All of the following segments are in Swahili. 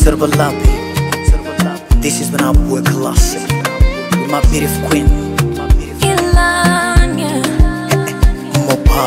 Servalapi. This is when I work classic. With my beautiful queen, Ilanya Mopa.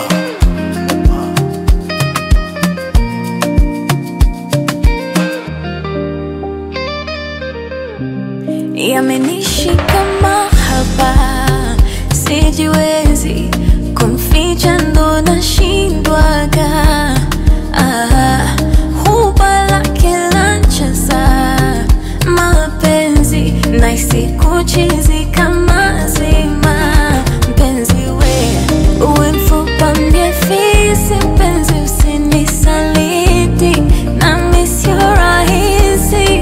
yamenishika mahaba, sijiwezi kumficha, ndo nashindwaga. Ah, huba lake lancheza mapenzi naisi kuchizi kama zima mpenzi we uwe mfupa mbie fisi mpenzi usinisaliti nami sio rahisi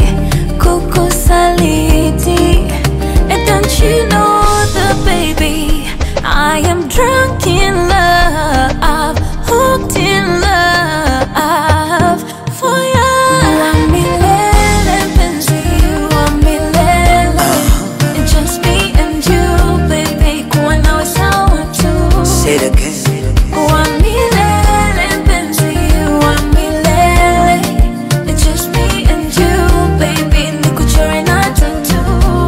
kukusaliti And don't you know that baby I am drunk in love hooked in love for you wa milele mpenzi wa milele Just me and you baby kuwa nawe sawa tu Say it again. wa milele mpenzi wa milele Just me and you baby nikuchore na tattoo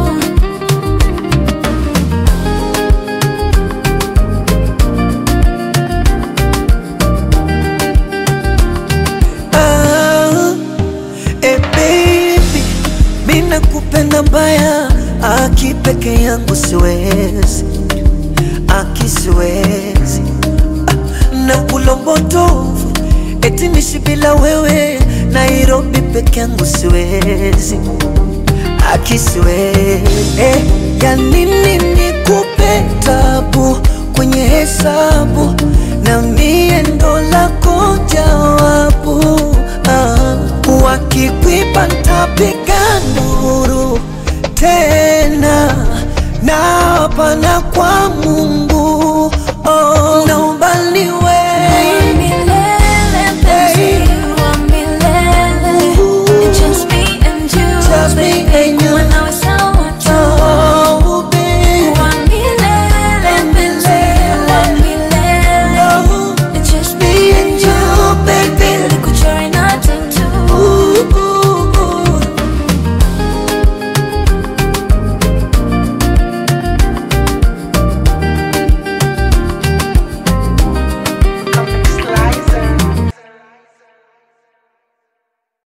Ah, eh baby, mina kupenda mbaya, aki peke yangu siwezi, aki siwezi ah, na kulombotovu eti nishi bila wewe, Nairobi peke yangu siwezi, aki siwezi eh, ya nini nikupe tabu kwenye hesabu na mie ndo lako jawabu ah, wakikwipa ntapiga nduru tena na hapana kwa Mungu